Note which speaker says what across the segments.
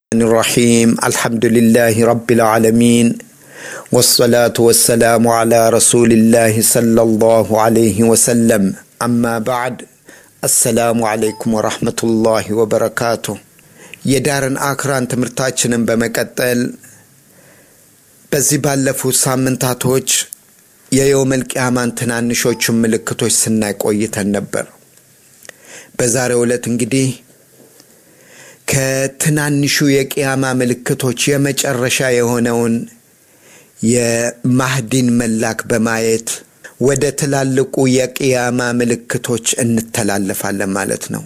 Speaker 1: الرحيم الحمد لله رب العالمين والصلاة والسلام على رسول الله صلى الله عليه وسلم أما بعد السلام عليكم ورحمة الله وبركاته የዳርን አክራን ትምህርታችንን በመቀጠል በዚህ ባለፉት ሳምንታቶች የየውመል ቂያማን ትናንሾቹን ምልክቶች ስናይ ቆይተን ነበር። በዛሬው ዕለት እንግዲህ ከትናንሹ የቅያማ ምልክቶች የመጨረሻ የሆነውን የማህዲን መላክ በማየት ወደ ትላልቁ የቅያማ ምልክቶች እንተላለፋለን ማለት ነው።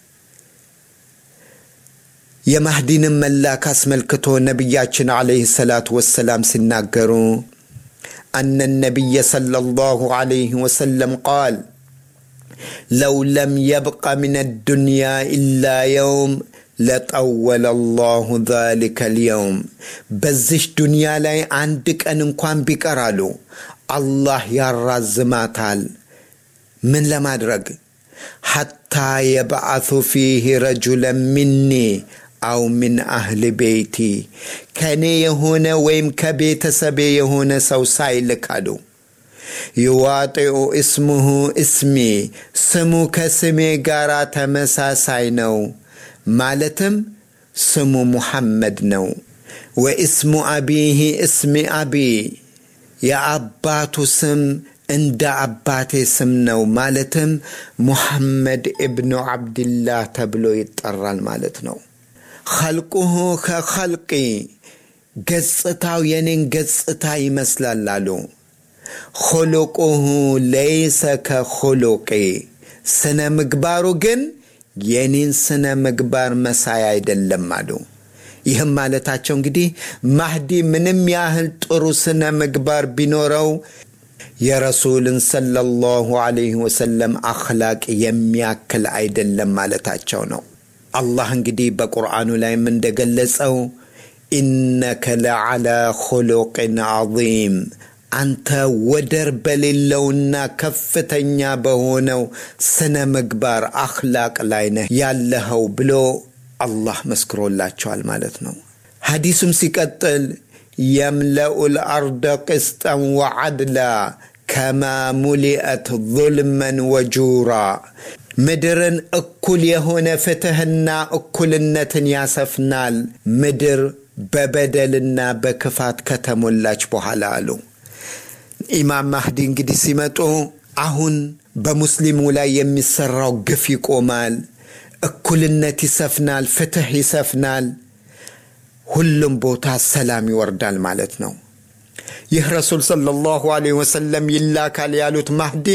Speaker 1: የማህዲንን መላክ አስመልክቶ ነቢያችን ዓለይሂ ሰላቱ ወሰላም ሲናገሩ አነ ነቢየ ሰለላሁ ዓለይሂ ወሰለም ቃል ለው ለም የብቀ ምን አዱንያ ኢላ የውም ለጠወለ ላሁ ዛሊከ ልየውም በዚሽ ዱንያ ላይ አንድ ቀን እንኳን ቢቀራሉ አላህ ያራዝማታል። ምን ለማድረግ ሐታ የበዓቱ ፊህ ረጁለን ሚኒ አው ምን አህል ቤይቲ ከእኔ የሆነ ወይም ከቤተሰቤ የሆነ ሰው ሳይልካሉ ይዋጢኡ እስሙሁ እስሚ ስሙ ከስሜ ጋር ተመሳሳይ ነው ማለትም ስሙ ሙሐመድ ነው። ወእስሙ አቢህ እስሚ አቢ የአባቱ ስም እንደ አባቴ ስም ነው ማለትም ሙሐመድ እብኑ ዓብድላህ ተብሎ ይጠራል ማለት ነው። ኸልቁሁ ከኸልቂ ገጽታው የኔን ገጽታ ይመስላል አሉ። ኹሉቁሁ ለይሰ ከኹሉቂ ስነ ምግባሩ ግን የኔን ስነ ምግባር መሳይ አይደለም አሉ። ይህም ማለታቸው እንግዲህ ማህዲ ምንም ያህል ጥሩ ስነ ምግባር ቢኖረው የረሱልን ሰለላሁ ዐለይሂ ወሰለም አኽላቅ የሚያክል አይደለም ማለታቸው ነው። አላህ እንግዲህ በቁርአኑ ላይም እንደገለጸው ኢነከ ለዓላ ኹሉቅን ዐዚም አንተ ወደር በሌለውና ከፍተኛ በሆነው ስነ ምግባር አኽላቅ ላይ ነህ ያለኸው ብሎ አላህ መስክሮላቸዋል ማለት ነው። ሐዲሱም ሲቀጥል የምለኡ ልአርደ ቅስጠን ወዓድላ ከማ ሙሊአት ظልመን ወጁራ ምድርን እኩል የሆነ ፍትሕና እኩልነትን ያሰፍናል ምድር በበደልና በክፋት ከተሞላች በኋላ አሉ። ኢማም ማህዲ እንግዲህ ሲመጡ አሁን በሙስሊሙ ላይ የሚሰራው ግፍ ይቆማል፣ እኩልነት ይሰፍናል፣ ፍትሕ ይሰፍናል፣ ሁሉም ቦታ ሰላም ይወርዳል ማለት ነው። ይህ ረሱል ሰለላሁ ዐለይሂ ወሰለም ይላካል ያሉት ማህዲ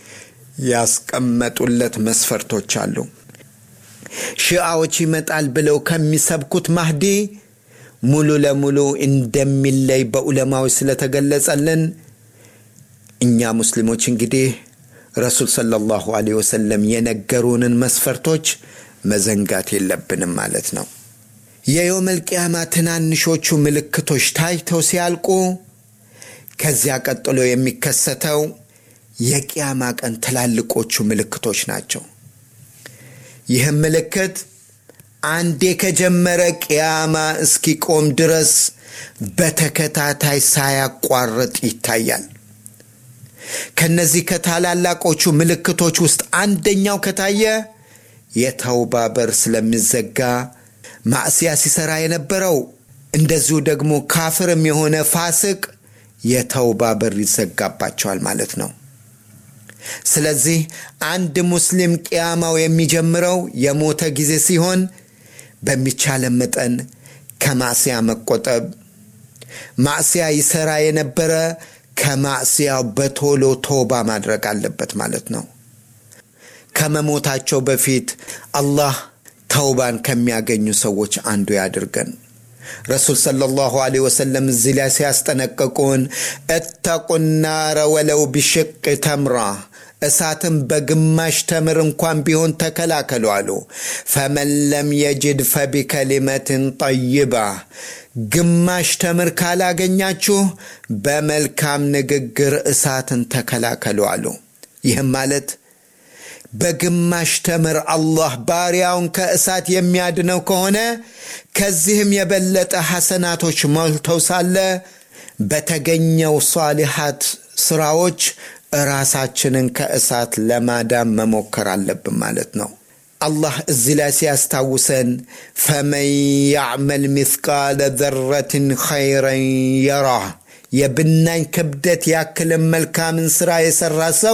Speaker 1: ያስቀመጡለት መስፈርቶች አሉ። ሺዓዎች ይመጣል ብለው ከሚሰብኩት ማህዲ ሙሉ ለሙሉ እንደሚለይ በዑለማዎች ስለተገለጸልን እኛ ሙስሊሞች እንግዲህ ረሱል ሰለላሁ ዐለይሂ ወሰለም የነገሩንን መስፈርቶች መዘንጋት የለብንም ማለት ነው። የየውመል ቂያማ ትናንሾቹ ምልክቶች ታይተው ሲያልቁ ከዚያ ቀጥሎ የሚከሰተው የቂያማ ቀን ትላልቆቹ ምልክቶች ናቸው። ይህም ምልክት አንዴ ከጀመረ ቅያማ እስኪቆም ድረስ በተከታታይ ሳያቋርጥ ይታያል። ከነዚህ ከታላላቆቹ ምልክቶች ውስጥ አንደኛው ከታየ የተውባ በር ስለሚዘጋ ማዕስያ ሲሰራ የነበረው እንደዚሁ ደግሞ ካፍርም የሆነ ፋስቅ የተውባ በር ይዘጋባቸዋል ማለት ነው። ስለዚህ አንድ ሙስሊም ቅያማው የሚጀምረው የሞተ ጊዜ ሲሆን በሚቻለ መጠን ከማዕስያ መቆጠብ፣ ማዕስያ ይሰራ የነበረ ከማዕስያው በቶሎ ቶባ ማድረግ አለበት ማለት ነው። ከመሞታቸው በፊት አላህ ተውባን ከሚያገኙ ሰዎች አንዱ ያድርገን። ረሱል ሰለላሁ ዐለይሂ ወሰለም እዚህ ላይ ሲያስጠነቅቁን እተቁ ናረ ወለው ቢሽቅ ተምራ እሳትን በግማሽ ተምር እንኳን ቢሆን ተከላከሉ አሉ። ፈመን ለም የጅድ ፈቢከሊመትን ጠይባ ግማሽ ተምር ካላገኛችሁ በመልካም ንግግር እሳትን ተከላከሉ አሉ። ይህም ማለት በግማሽ ተምር አላህ ባሪያውን ከእሳት የሚያድነው ከሆነ ከዚህም የበለጠ ሐሰናቶች ሞልተው ሳለ በተገኘው ሷሊሓት ስራዎች ራሳችንን ከእሳት ለማዳን መሞከር አለብን ማለት ነው። አላህ እዚህ ላይ ሲያስታውሰን ፈመን ያዕመል ሚስቃለ ዘረትን ኸይረን የራህ የብናኝ ክብደት ያክልን መልካምን ሥራ የሠራ ሰው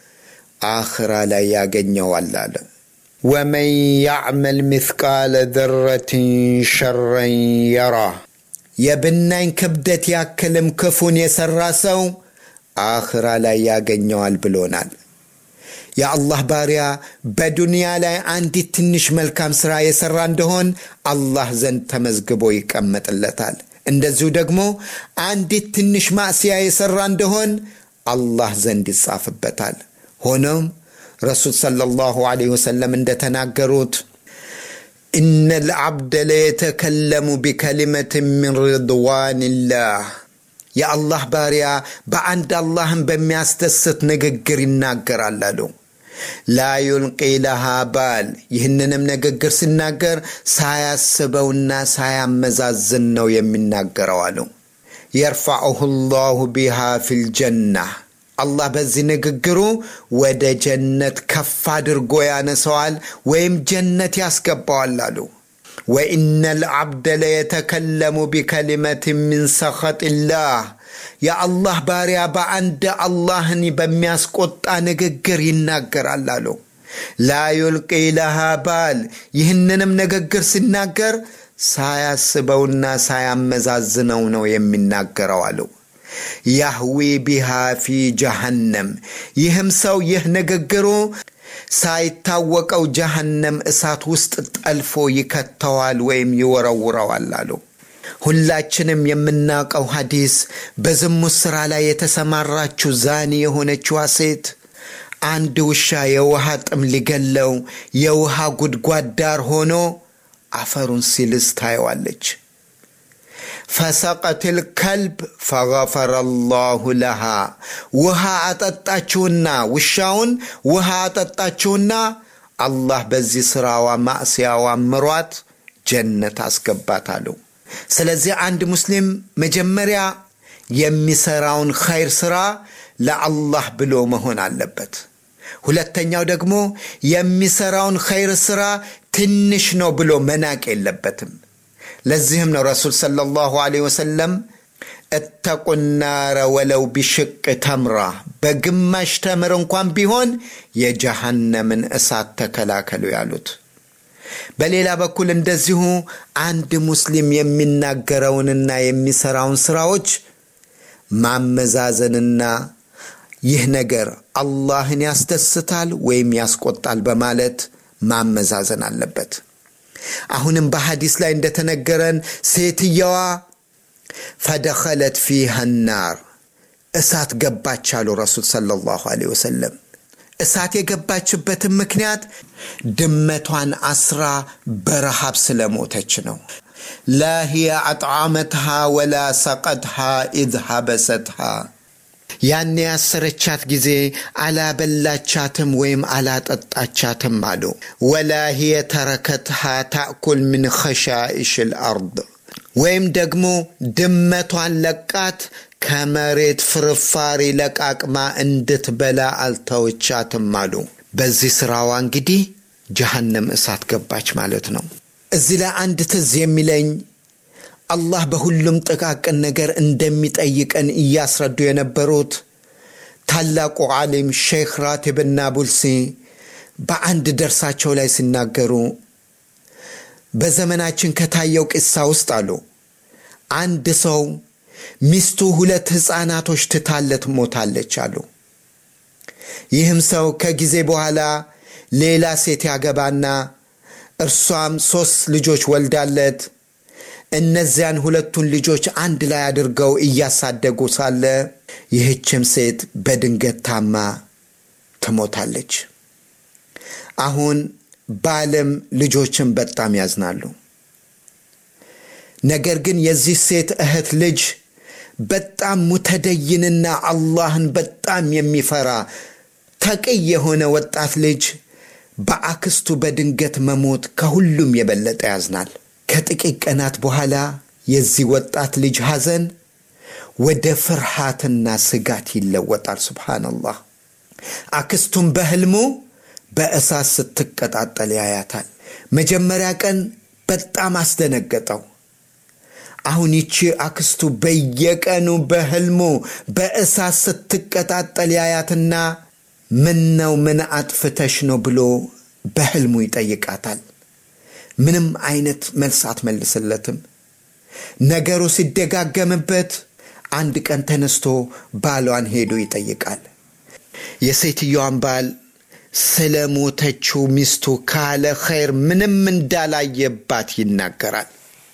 Speaker 1: አኽራ ላይ ያገኘዋል አለ። ወመን ያዕመል ሚስቃለ ዘረትን ሸረን የራህ የብናኝ ክብደት ያክልም ክፉን የሠራ ሰው አኽራ ላይ ያገኘዋል ብሎናል። የአላህ ባሪያ በዱንያ ላይ አንዲት ትንሽ መልካም ሥራ የሠራ እንደሆን አላህ ዘንድ ተመዝግቦ ይቀመጥለታል። እንደዚሁ ደግሞ አንዲት ትንሽ ማዕስያ የሠራ እንደሆን አላህ ዘንድ ይጻፍበታል። ሆኖም ረሱል ሰለላሁ ዐለይሂ ወሰለም እንደተናገሩት ኢነ ልዓብደ ለየተከለሙ ቢከሊመትን ሚን ሪድዋንላህ የአላህ ባሪያ በአንድ አላህን በሚያስደስት ንግግር ይናገራል አሉ። ላ ዩልቂ ለሃ ባል ይህንንም ንግግር ሲናገር ሳያስበውና ሳያመዛዝን ነው የሚናገረው አሉ። የርፋዑሁ ላሁ ቢሃ ፊልጀና አላህ በዚህ ንግግሩ ወደ ጀነት ከፍ አድርጎ ያነሰዋል ወይም ጀነት ያስገባዋል አሉ። ወኢነ ልዓብደ ለየተከለሙ ቢከሊመት ሚን ሰኸጢላህ የአላህ ባሪያ በአንድ አላህን በሚያስቆጣ ንግግር ይናገራል አሉ። ላ ዩልቂ ለሃ ባል ይህንንም ንግግር ሲናገር ሳያስበውና ሳያመዛዝነው ነው የሚናገረው አሉ። ያህዊ ቢሃ ፊ ጀሃነም ይህም ሰው ይህ ንግግሩ ሳይታወቀው ጀሃነም እሳት ውስጥ ጠልፎ ይከተዋል ወይም ይወረውረዋል አሉ። ሁላችንም የምናውቀው ሐዲስ በዝሙት ሥራ ላይ የተሰማራችው ዛኒ የሆነችዋ ሴት አንድ ውሻ የውሃ ጥም ሊገለው የውሃ ጉድጓድ ዳር ሆኖ አፈሩን ሲልስ ታየዋለች። ፈሰቀትል ከልብ ፈገፈረ ላሁ ለሃ ውሃ አጠጣችውና ውሻውን ውሃ አጠጣችውና አላህ በዚህ ሥራዋ ማዕስያዋ ምሯት ጀነት አስገባት አሉ። ስለዚህ አንድ ሙስሊም መጀመሪያ የሚሰራውን ኸይር ሥራ ለአላህ ብሎ መሆን አለበት። ሁለተኛው ደግሞ የሚሰራውን ኸይር ሥራ ትንሽ ነው ብሎ መናቅ የለበትም። ለዚህም ነው ረሱል ሰለላሁ ዐለይሂ ወሰለም እተቁ ናረ ወለው ቢሽቅ ተምራ በግማሽ ተምር እንኳን ቢሆን የጀሃነምን እሳት ተከላከሉ ያሉት። በሌላ በኩል እንደዚሁ አንድ ሙስሊም የሚናገረውንና የሚሰራውን ስራዎች ማመዛዘንና ይህ ነገር አላህን ያስደስታል ወይም ያስቆጣል በማለት ማመዛዘን አለበት። አሁንም በሐዲስ ላይ እንደተነገረን ሴትየዋ ፈደኸለት ፊሃ ናር እሳት ገባች አሉ ረሱል ሰለላሁ ዐለይሂ ወሰለም። እሳት የገባችበትን ምክንያት ድመቷን አስራ በረሃብ ስለሞተች ነው። ላ ሂየ አጥዓመትሃ ወላ ሰቀትሃ ኢዝ ሀበሰትሃ ያኔ ያሰረቻት ጊዜ አላበላቻትም ወይም አላጠጣቻትም አሉ። ወላ ሂየ ተረከትሃ ታእኩል ምን ኸሻኢሽ ልአርድ ወይም ደግሞ ድመቷን ለቃት ከመሬት ፍርፋሪ ለቃቅማ እንድትበላ አልተወቻትም አሉ። በዚህ ስራዋ እንግዲህ ጀሃነም እሳት ገባች ማለት ነው። እዚህ ላይ አንድ ትዝ የሚለኝ አላህ በሁሉም ጥቃቅን ነገር እንደሚጠይቀን እያስረዱ የነበሩት ታላቁ ዓሊም ሼክ ራቲብና ቡልሲ በአንድ ደርሳቸው ላይ ሲናገሩ በዘመናችን ከታየው ቂሳ ውስጥ አሉ አንድ ሰው ሚስቱ ሁለት ሕፃናቶች ትታለት ሞታለች አሉ። ይህም ሰው ከጊዜ በኋላ ሌላ ሴት ያገባና እርሷም ሦስት ልጆች ወልዳለት እነዚያን ሁለቱን ልጆች አንድ ላይ አድርገው እያሳደጉ ሳለ ይህችም ሴት በድንገት ታማ ትሞታለች። አሁን ባልም ልጆችን በጣም ያዝናሉ። ነገር ግን የዚህ ሴት እህት ልጅ በጣም ሙተደይንና አላህን በጣም የሚፈራ ተቅይ የሆነ ወጣት ልጅ በአክስቱ በድንገት መሞት ከሁሉም የበለጠ ያዝናል። ከጥቂት ቀናት በኋላ የዚህ ወጣት ልጅ ሐዘን ወደ ፍርሃትና ስጋት ይለወጣል። ሱብሓነላህ። አክስቱም በሕልሙ በእሳት ስትቀጣጠል ያያታል። መጀመሪያ ቀን በጣም አስደነገጠው። አሁን ይቺ አክስቱ በየቀኑ በሕልሙ በእሳት ስትቀጣጠል ያያትና ምን ነው ምን አጥፍተሽ ነው ብሎ በሕልሙ ይጠይቃታል። ምንም አይነት መልስ አትመልስለትም። ነገሩ ሲደጋገምበት አንድ ቀን ተነስቶ ባሏን ሄዶ ይጠይቃል። የሴትዮዋን ባል ስለ ሞተችው ሚስቱ ካለ ኸይር ምንም እንዳላየባት ይናገራል።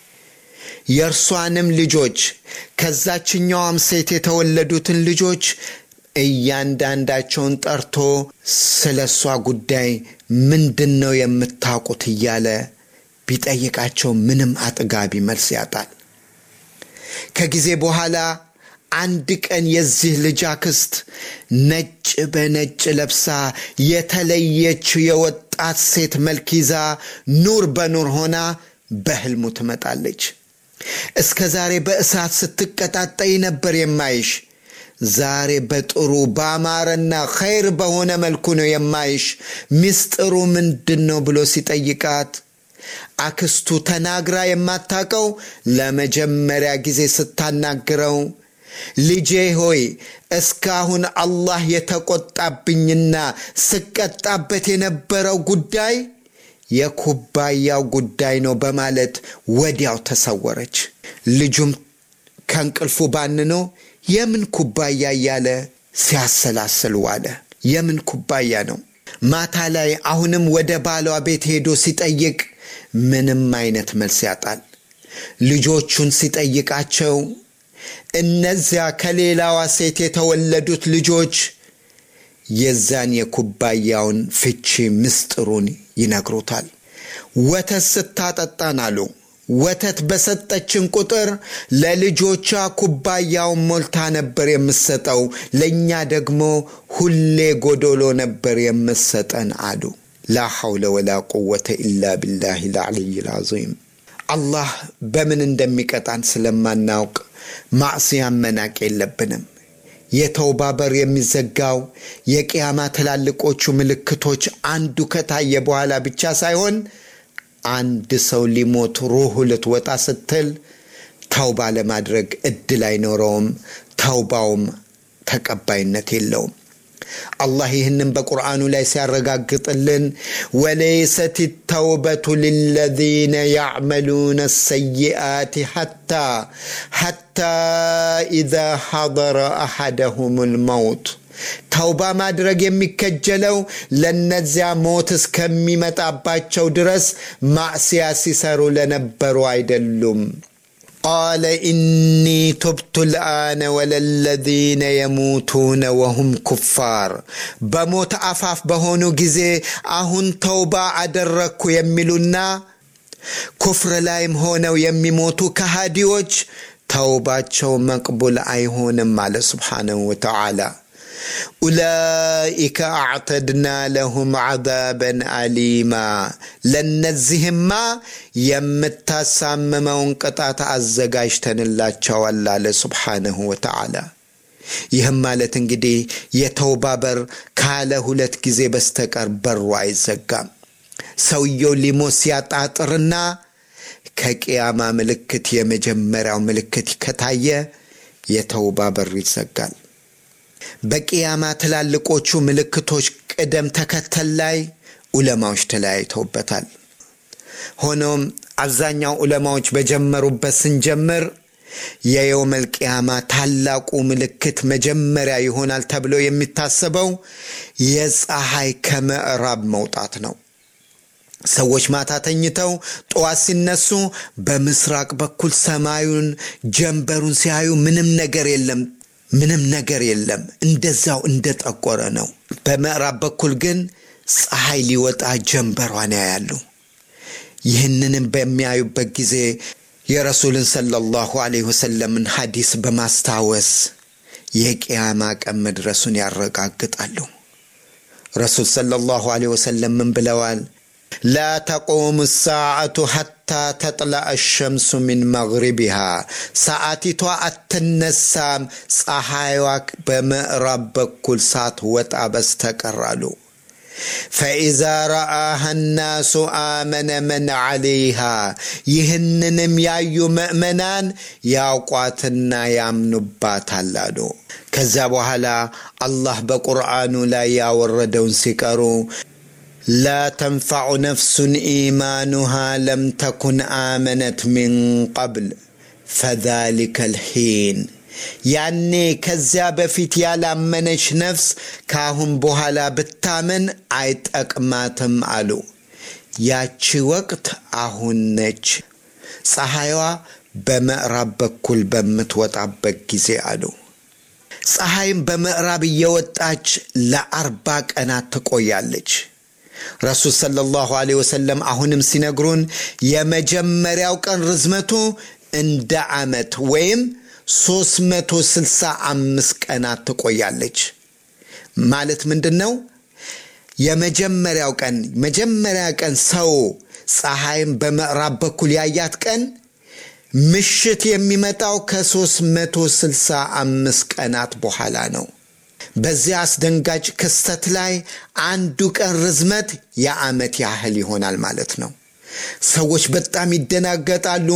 Speaker 1: የእርሷንም ልጆች ከዛችኛዋም ሴት የተወለዱትን ልጆች እያንዳንዳቸውን ጠርቶ ስለ እሷ ጉዳይ ምንድን ነው የምታውቁት እያለ ቢጠይቃቸው ምንም አጥጋቢ መልስ ያጣል። ከጊዜ በኋላ አንድ ቀን የዚህ ልጅ አክስት ነጭ በነጭ ለብሳ የተለየች የወጣት ሴት መልክ ይዛ ኑር በኑር ሆና በሕልሙ ትመጣለች። እስከ ዛሬ በእሳት ስትቀጣጠይ ነበር የማይሽ ዛሬ በጥሩ በአማረና ኸይር በሆነ መልኩ ነው የማይሽ። ምስጢሩ ምንድን ነው ብሎ ሲጠይቃት አክስቱ ተናግራ የማታውቀው ለመጀመሪያ ጊዜ ስታናግረው ልጄ ሆይ እስካሁን አላህ የተቆጣብኝና ስቀጣበት የነበረው ጉዳይ የኩባያው ጉዳይ ነው በማለት ወዲያው ተሰወረች። ልጁም ከእንቅልፉ ባንኖ የምን ኩባያ እያለ ሲያሰላስል ዋለ። የምን ኩባያ ነው? ማታ ላይ አሁንም ወደ ባሏ ቤት ሄዶ ሲጠይቅ ምንም አይነት መልስ ያጣል። ልጆቹን ሲጠይቃቸው እነዚያ ከሌላዋ ሴት የተወለዱት ልጆች የዛን የኩባያውን ፍቺ ምስጢሩን ይነግሩታል። ወተት ስታጠጣን አሉ ወተት በሰጠችን ቁጥር ለልጆቿ ኩባያውን ሞልታ ነበር የምሰጠው፣ ለእኛ ደግሞ ሁሌ ጎዶሎ ነበር የምሰጠን አሉ። ላ ሐውለ ወላ ቁወተ ኢላ ቢላህ ልዓልይ ልዓዚም። አላህ በምን እንደሚቀጣን ስለማናውቅ ማዕስያን መናቅ የለብንም። የተውባ በር የሚዘጋው የቅያማ ትላልቆቹ ምልክቶች አንዱ ከታየ በኋላ ብቻ ሳይሆን አንድ ሰው ሊሞት ሩሁ ልትወጣ ስትል ተውባ ለማድረግ እድል አይኖረውም። ተውባውም ተቀባይነት የለውም። አላህ ይህንን በቁርአኑ ላይ ሲያረጋግጥልን ወለይሰት ተውበቱ ልለዚነ ያዕመሉነ ሰይአት ሐታ ሐታ ኢዛ ሐضረ አሐደሁም ልመውት ተውባ ማድረግ የሚከጀለው ለነዚያ ሞት እስከሚመጣባቸው ድረስ ማዕስያ ሲሰሩ ለነበሩ አይደሉም። ቃለ ኢኒ ቱብቱ ልአነ ወለለዚነ የሙቱነ ወሁም ኩፋር። በሞት አፋፍ በሆኑ ጊዜ አሁን ተውባ አደረግኩ የሚሉና ኩፍር ላይም ሆነው የሚሞቱ ከሃዲዎች ተውባቸው መቅቡል አይሆንም አለ ስብሓነሁ ወተዓላ። ኡላኢከ አዕተድና ለሁም ዓዛበን አሊማ ለነዚህማ የምታሳምመውን ቅጣት አዘጋጅተንላቸዋል አለ ስብሓነሁ ወተዓላ። ይህም ማለት እንግዲህ የተውባ በር ካለ ሁለት ጊዜ በስተቀር በሩ አይዘጋም። ሰውየው ሊሞት ሲያጣጥርና ከቅያማ ምልክት የመጀመሪያው ምልክት ከታየ የተውባ በር ይዘጋል። በቅያማ ትላልቆቹ ምልክቶች ቅደም ተከተል ላይ ዑለማዎች ተለያይተውበታል። ሆኖም አብዛኛው ዑለማዎች በጀመሩበት ስንጀምር የየውመል ቅያማ ታላቁ ምልክት መጀመሪያ ይሆናል ተብሎ የሚታሰበው የፀሐይ ከምዕራብ መውጣት ነው። ሰዎች ማታ ተኝተው ጠዋት ሲነሱ በምስራቅ በኩል ሰማዩን ጀንበሩን ሲያዩ ምንም ነገር የለም ምንም ነገር የለም። እንደዛው እንደጠቆረ ነው። በምዕራብ በኩል ግን ፀሐይ ሊወጣ ጀንበሯን ያያሉ። ይህንንም በሚያዩበት ጊዜ የረሱልን ሰለላሁ ዐለይሂ ወሰለምን ሐዲስ በማስታወስ የቅያማ ቀን መድረሱን ያረጋግጣሉ። ረሱል ሰለላሁ ዐለይሂ ወሰለም ምን ብለዋል? ላ ተቁሙ ሰዓቱ ሐታ ተጥላዕ ሸምሱ ሚን መግሪቢሃ ሰዓቲቷ አትነሳም ፀሐይዋ በምዕራብ በኩል ሳትወጣ በስተቀር አሉ። ፈኢዛ ረአሃ ናሱ አመነ መን ዐለይሃ ይህንንም ያዩ ምእመናን ያውቋትና ያምኑባታል አሉ። ከዚያ በኋላ አላህ በቁርአኑ ላይ ያወረደውን ሲቀሩ ላ ተንፈዑ ነፍሱን ኢማኑሃ ለም ተኩን አመነት ሚን ቀብል ፈዛሊከ ልሒን ያኔ ከዚያ በፊት ያላመነች ነፍስ ካሁን በኋላ ብታመን አይጠቅማትም አሉ። ያቺ ወቅት አሁን ነች፣ ፀሐይዋ በምዕራብ በኩል በምትወጣበት ጊዜ አሉ። ፀሐይም በምዕራብ እየወጣች ለአርባ ቀናት ትቆያለች። ረሱል ሰለላሁ ዐለይሂ ወሰለም አሁንም ሲነግሩን የመጀመሪያው ቀን ርዝመቱ እንደ ዓመት ወይም 365 ቀናት ትቆያለች። ማለት ምንድን ነው? የመጀመሪያው ቀን መጀመሪያ ቀን ሰው ፀሐይም በምዕራብ በኩል ያያት ቀን ምሽት የሚመጣው ከ365 ቀናት በኋላ ነው። በዚያ አስደንጋጭ ክስተት ላይ አንዱ ቀን ርዝመት የዓመት ያህል ይሆናል ማለት ነው። ሰዎች በጣም ይደናገጣሉ።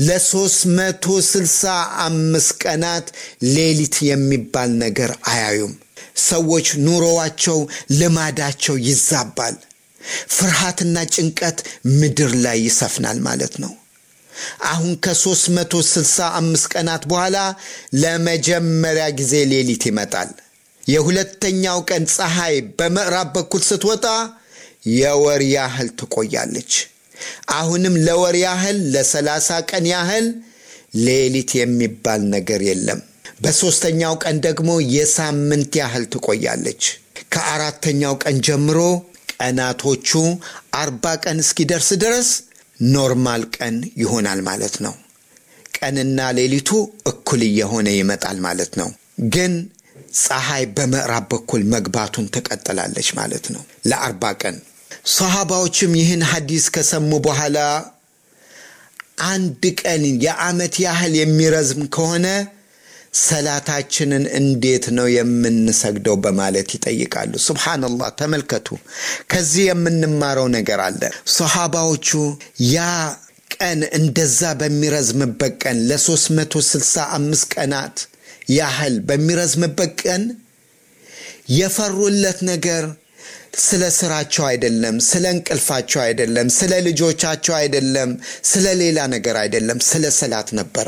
Speaker 1: ለ365 ቀናት ሌሊት የሚባል ነገር አያዩም። ሰዎች ኑሮዋቸው፣ ልማዳቸው ይዛባል። ፍርሃትና ጭንቀት ምድር ላይ ይሰፍናል ማለት ነው። አሁን ከ365 ቀናት በኋላ ለመጀመሪያ ጊዜ ሌሊት ይመጣል። የሁለተኛው ቀን ፀሐይ በምዕራብ በኩል ስትወጣ የወር ያህል ትቆያለች። አሁንም ለወር ያህል ለሰላሳ ቀን ያህል ሌሊት የሚባል ነገር የለም። በሦስተኛው ቀን ደግሞ የሳምንት ያህል ትቆያለች። ከአራተኛው ቀን ጀምሮ ቀናቶቹ አርባ ቀን እስኪደርስ ድረስ ኖርማል ቀን ይሆናል ማለት ነው። ቀንና ሌሊቱ እኩል እየሆነ ይመጣል ማለት ነው። ግን ፀሐይ በምዕራብ በኩል መግባቱን ትቀጥላለች ማለት ነው ለአርባ ቀን። ሰሃባዎችም ይህን ሐዲስ ከሰሙ በኋላ አንድ ቀን የዓመት ያህል የሚረዝም ከሆነ ሰላታችንን እንዴት ነው የምንሰግደው? በማለት ይጠይቃሉ። ሱብሓነላህ ተመልከቱ። ከዚህ የምንማረው ነገር አለ። ሰሃባዎቹ ያ ቀን እንደዛ በሚረዝምበት ቀን ለ365 ቀናት ያህል በሚረዝምበት ቀን የፈሩለት ነገር ስለ ስራቸው አይደለም፣ ስለ እንቅልፋቸው አይደለም፣ ስለ ልጆቻቸው አይደለም፣ ስለ ሌላ ነገር አይደለም፣ ስለ ሰላት ነበረ።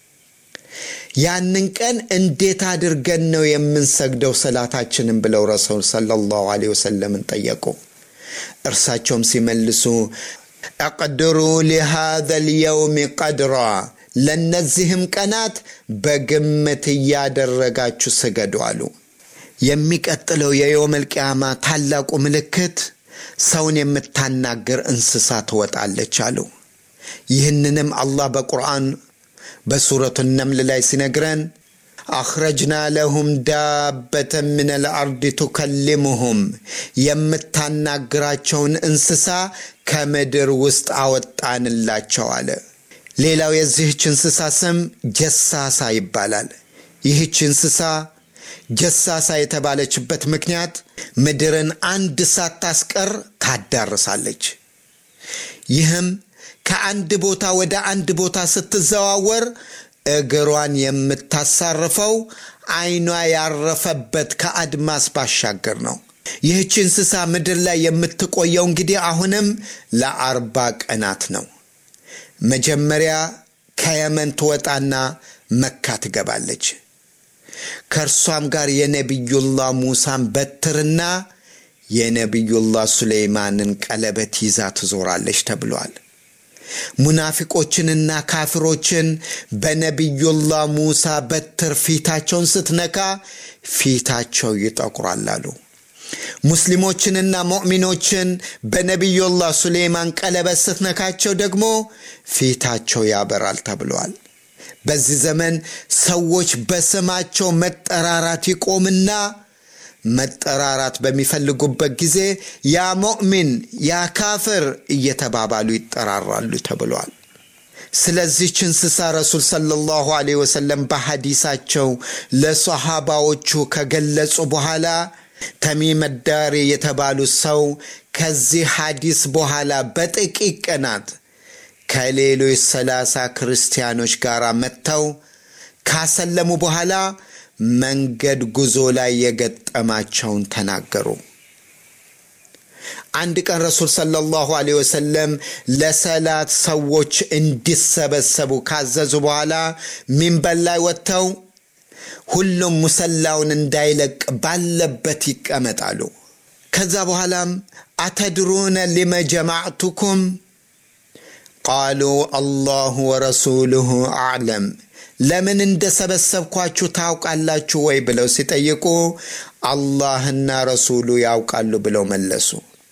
Speaker 1: ያንን ቀን እንዴት አድርገን ነው የምንሰግደው ሰላታችንን ብለው ረሱል ሰለላሁ ዐለይሂ ወሰለምን ጠየቁ። እርሳቸውም ሲመልሱ አቅድሩ ሊሃዘ ልየውም ቀድራ ለእነዚህም ቀናት በግምት እያደረጋችሁ ስገዱ አሉ። የሚቀጥለው የየውመል ቂያማ ታላቁ ምልክት ሰውን የምታናግር እንስሳ ትወጣለች አሉ። ይህንንም አላህ በቁርአን በሱረቱ ነምል ላይ ሲነግረን አኽረጅና ለሁም ዳበተን ምን ልአርድ ቱከልሙሁም የምታናግራቸውን እንስሳ ከምድር ውስጥ አወጣንላቸው አለ። ሌላው የዚህች እንስሳ ስም ጀሳሳ ይባላል። ይህች እንስሳ ጀሳሳ የተባለችበት ምክንያት ምድርን አንድ ሳታስቀር ታዳርሳለች። ይህም ከአንድ ቦታ ወደ አንድ ቦታ ስትዘዋወር እግሯን የምታሳርፈው ዓይኗ ያረፈበት ከአድማስ ባሻገር ነው። ይህች እንስሳ ምድር ላይ የምትቆየው እንግዲህ አሁንም ለአርባ ቀናት ነው። መጀመሪያ ከየመን ትወጣና መካ ትገባለች። ከእርሷም ጋር የነቢዩላህ ሙሳን በትርና የነቢዩላህ ሱሌይማንን ቀለበት ይዛ ትዞራለች ተብሏል። ሙናፊቆችንና ካፍሮችን በነቢዩላህ ሙሳ በትር ፊታቸውን ስትነካ ፊታቸው ይጠቁራል አሉ። ሙስሊሞችንና ሙእሚኖችን በነቢዩላህ ሱሌይማን ቀለበት ስትነካቸው ደግሞ ፊታቸው ያበራል ተብለዋል። በዚህ ዘመን ሰዎች በስማቸው መጠራራት ይቆምና መጠራራት በሚፈልጉበት ጊዜ ያ ሙእሚን፣ ያ ካፍር እየተባባሉ ይጠራራሉ ተብሏል። ስለዚች እንስሳ ረሱል ሰለላሁ ዐለይሂ ወሰለም በሐዲሳቸው ለሰሃባዎቹ ከገለጹ በኋላ ተሚም ዳሪ የተባሉ ሰው ከዚህ ሐዲስ በኋላ በጥቂት ቀናት ከሌሎች ሰላሳ ክርስቲያኖች ጋር መጥተው ካሰለሙ በኋላ መንገድ ጉዞ ላይ የገጠማቸውን ተናገሩ። አንድ ቀን ረሱል ሰለላሁ ዐለይሂ ወሰለም ለሰላት ሰዎች እንዲሰበሰቡ ካዘዙ በኋላ ሚንበር ላይ ወጥተው ሁሉም ሙሰላውን እንዳይለቅ ባለበት ይቀመጣሉ። ከዛ በኋላም አተድሩነ ሊመ ጀማዕቱኩም ቃሉ አላሁ ወረሱሉሁ አዕለም ለምን እንደሰበሰብኳችሁ ታውቃላችሁ ወይ ብለው ሲጠይቁ አላህና ረሱሉ ያውቃሉ ብለው መለሱ።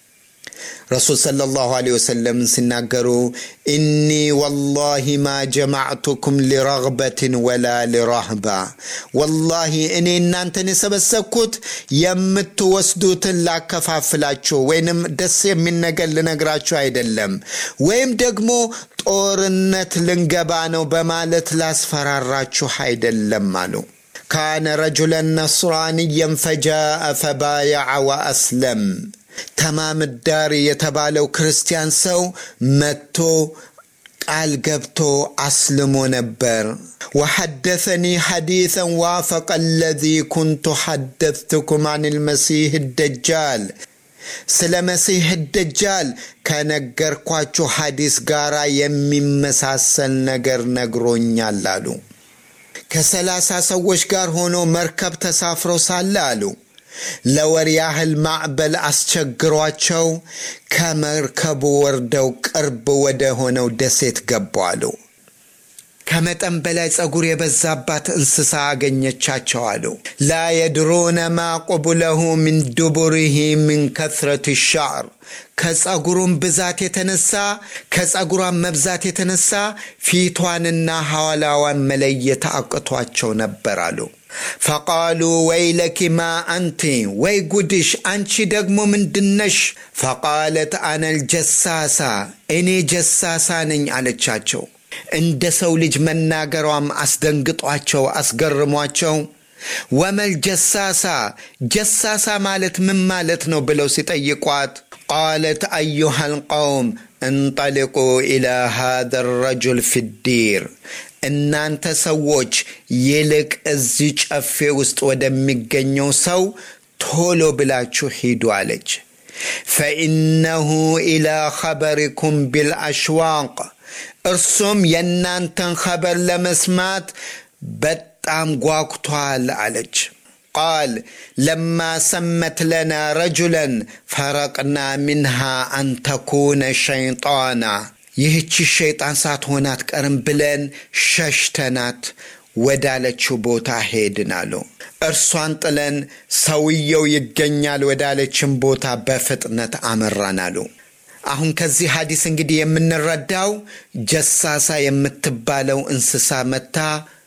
Speaker 1: ረሱል ሰለላሁ ዐለይሂ ወሰለም ሲናገሩ ኢኒ ወላሂ ማ ጀማዕቱኩም ሊረግበትን ወላ ሊራህባ፣ ወላሂ እኔ እናንተን የሰበሰብኩት የምትወስዱትን ላከፋፍላችሁ ወይንም ደስ የሚል ነገር ልነግራችሁ አይደለም፣ ወይም ደግሞ ጦርነት ልንገባ ነው በማለት ላስፈራራችሁ አይደለም አሉ። ካነ ረጁለን ነስራንየን ፈጃአ ፈባያዐ ወአስለም ተማም ዳሪ የተባለው ክርስቲያን ሰው መጥቶ ቃል ገብቶ አስልሞ ነበር። ወሐደሰኒ ሐዲሰን ዋፈቀ አለዚ ኩንቱ ሐደትኩም አን ልመሲህ ደጃል ስለ መሲህ ደጃል ከነገርኳችሁ ሐዲስ ጋር የሚመሳሰል ነገር ነግሮኛል አሉ። ከሰላሳ ሰዎች ጋር ሆኖ መርከብ ተሳፍረው ሳለ አሉ ለወር ያህል ማዕበል አስቸግሯቸው ከመርከቡ ወርደው ቅርብ ወደ ሆነው ደሴት ገቡ አሉ። ከመጠን በላይ ጸጉር የበዛባት እንስሳ አገኘቻቸው አሉ። ላ የድሩነ ማ ቁብለሁ ምን ዱቡሪሂ ምን ከትረት ሻዕር ከጸጉሩም ብዛት የተነሳ ከጸጉሯን መብዛት የተነሳ ፊቷንና ሐዋላዋን መለየት አቅቷቸው ነበር አሉ። ፈቃሉ ወይለኪ ማ አንቲ ወይ ጉድሽ አንቺ ደግሞ ምንድነሽ? ፈቃለት አነል ጀሳሳ እኔ ጀሳሳ ነኝ አለቻቸው። እንደ ሰው ልጅ መናገሯም አስደንግጧቸው አስገርሟቸው ወመል ጀሳሳ ጀሳሳ ማለት ምን ማለት ነው ብለው ሲጠይቋት ቃለት አዩሃ ልቀውም እንጠልቁ ኢላ ሃذ ረጁል ፊዲር እናንተ ሰዎች ይልቅ እዚህ ጨፌ ውስጥ ወደሚገኘው ሰው ቶሎ ብላችሁ ሂዱ አለች። ፈኢነሁ ኢላ ኸበሪኩም ቢልአሽዋቅ እርሱም የእናንተን ኸበር ለመስማት በጣም ጓጉቷል አለች። ቃል ለማ ሰመት ለና ረጁለን ፈረቅና ሚንሃ አንተኩነ ሸይጣና ይህቺ ሸይጣን ሳትሆን አትቀርም ብለን ሸሽተናት ወዳለችው ቦታ ሄድን አሉ። እርሷን ጥለን ሰውየው ይገኛል ወዳለችን ቦታ በፍጥነት አመራን አሉ። አሁን ከዚህ ሐዲስ እንግዲህ የምንረዳው ጀሳሳ የምትባለው እንስሳ መታ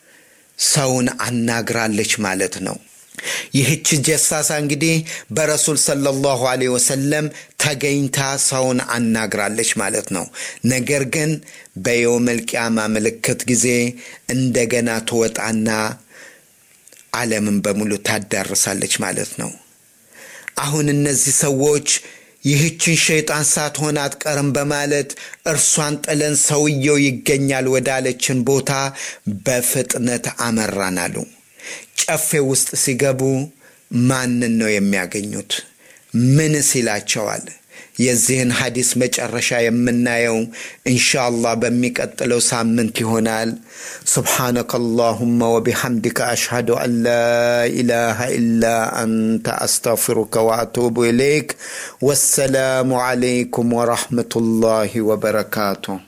Speaker 1: ሰውን አናግራለች ማለት ነው። ይህች ጀሳሳ እንግዲህ በረሱል ሰለላሁ ዐለይሂ ወሰለም ተገኝታ ሰውን አናግራለች ማለት ነው። ነገር ግን በየውመል ቂያማ ምልክት ጊዜ እንደገና ትወጣና ዓለምን በሙሉ ታዳርሳለች ማለት ነው። አሁን እነዚህ ሰዎች ይህችን ሸይጣን ሳትሆን አትቀርም በማለት እርሷን ጥለን ሰውየው ይገኛል ወዳለችን ቦታ በፍጥነት አመራን አሉ። ጨፌ ውስጥ ሲገቡ ማንን ነው የሚያገኙት? ምንስ ይላቸዋል? የዚህን ሐዲስ መጨረሻ የምናየው ኢንሻአላህ በሚቀጥለው ሳምንት ይሆናል። ሱብሓነከ አላሁመ ወቢሐምድከ አሽሃዱ አን ላ ኢላሃ ኢላ አንተ አስተግፊሩከ ወአቱቡ ኢለይክ። ወሰላሙ ዓለይኩም ወረሕመቱላሂ ወበረካቱሁ።